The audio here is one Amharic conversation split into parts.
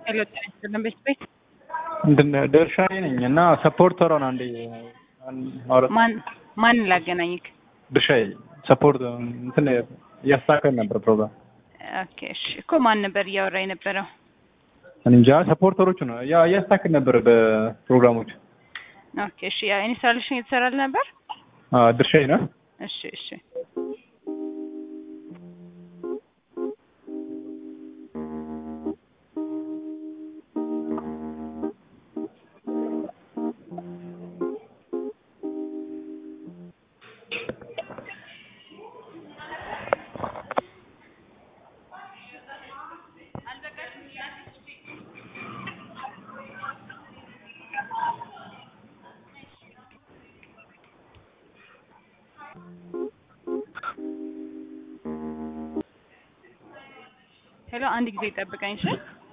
ሄሎ ጤና ይስጥልን ቤት ቤት እንትን ድርሻዬ ነኝ እና ሰፖርተሯን አንዴ ማውራት ማን ማን ላገናኝክ? ድርሻዬ ሰፖርት እንትን እያስተካከል ነበር ፕሮግራም ኦኬ እሺ እኮ ማን ነበር እያወራ የነበረው? እኔ እንጃ ሰፖርተሮቹ ነው ያ እያስተካከል ነበር በፕሮግራሞች ኦኬ እሺ ያ ኢንስታሌሽን እየተሰራል ነበር። አ ድርሻዬ ነው እሺ እሺ ሄሎ አንድ ጊዜ ጠብቀኝ እሺ።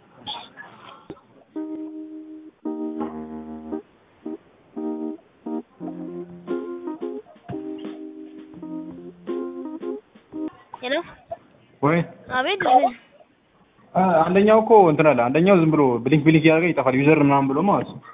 ሄሎ ወይ አቤት አ አንደኛው እኮ እንትን አለ አንደኛው ዝም ብሎ ብሊንክ ብሊንክ እያደረገ ይጠፋል ዩዘር ምናምን ብሎ ማለት ነው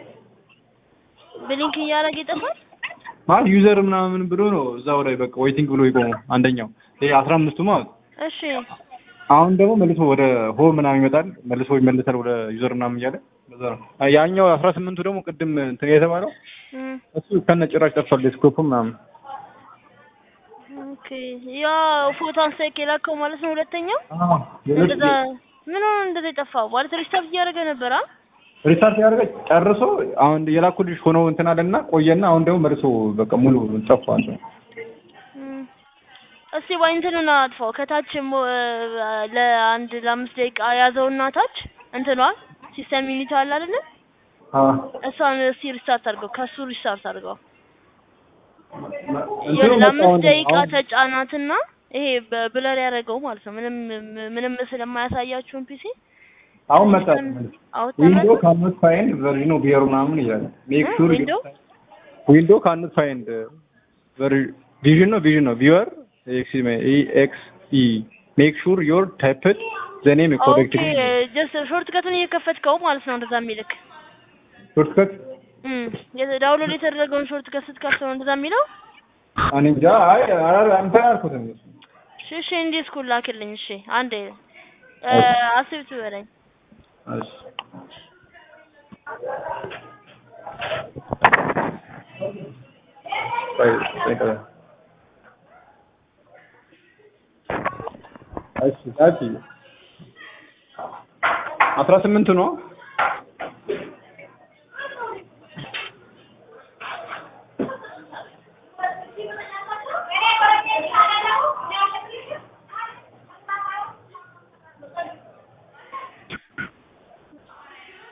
ብሊንክ እያደረገ ይጠፋል። ማለት ዩዘር ምናምን ብሎ ነው እዛው ላይ በቃ ዌይቲንግ ብሎ ይቆሙ አንደኛው ይሄ አስራ አምስቱ ማለት ነው እሺ አሁን ደግሞ መልሶ ወደ ሆም ምናምን ይመጣል መልሶ ይመልሳል ወደ ዩዘር ምናምን እያለ በዛ ነው አ ያኛው አስራ ስምንቱ ደግሞ ቅድም እንትን የተባለው እም፣ እሱ ከነ ጭራሽ ጠፍቷል ዴስክቶፕ ምናምን ኦኬ ያ ፎቶ አንሳይክ የላከው ማለት ነው። ሁለተኛው እንደዛ ምን ሆነ እንደዛ የጠፋው ማለት ሪስታርት እያደረገ ነበር። አ ሪስታርት ያደረገ ጨርሶ አሁን የላኩልሽ ሆነው እንትን አለና ቆየና አሁን ደግሞ መልሶ በቃ ሙሉ ጠፋ። እም፣ እስቲ ወይ እንትኑን አጥፋው ከታች ሞ- ለአንድ ለአምስት ደቂቃ ያዘውና ታች እንትኗ ሲስተም ዩኒት አለ አይደለ? እሷን እስቲ ሪስታርት አድርገው ከሱ ሪስታርት አድርገው ይኸውልህ ለአምስት ደቂቃ ተጫናትና ይሄ በብለር ያደረገው ማለት ነው። ምንም ምንም ምስል የማያሳያችሁን ፒሲ አሁን መጣ አውጥተህ ዊንዶ ካንት ፋይንድ ቨርዥን ኦፍ ቢየሩ ምናምን ይላል ሜክ ሹር ዊንዶ ዊንዶ ካንት ፋይንድ ቪዥን ነው ቪዥን ነው ቪወር ኤክስ ኤክስ ኢ ሜክ ሹር ዮር ታይፕድ ዘ ኔም ኦኬ ኮሬክትሊ ጀስት ሾርት ከቱን እየከፈትከው ማለት ነው እንደዛ የሚልክ ሾርትከት እም ዳውንሎድ የተደረገውን ሾርት ከት ስትከፍተው ነው እንደዛ የሚለው። እኔ እንጃ አይ አረ አንተ አልኩትም እሺ እሺ እንዲህ እስኩል ላክልኝ። እሺ አንዴ አስብት በለኝ። እሺ ቆይ ቆይ ቆይ እሺ ታቲ አስራ ስምንቱ ነው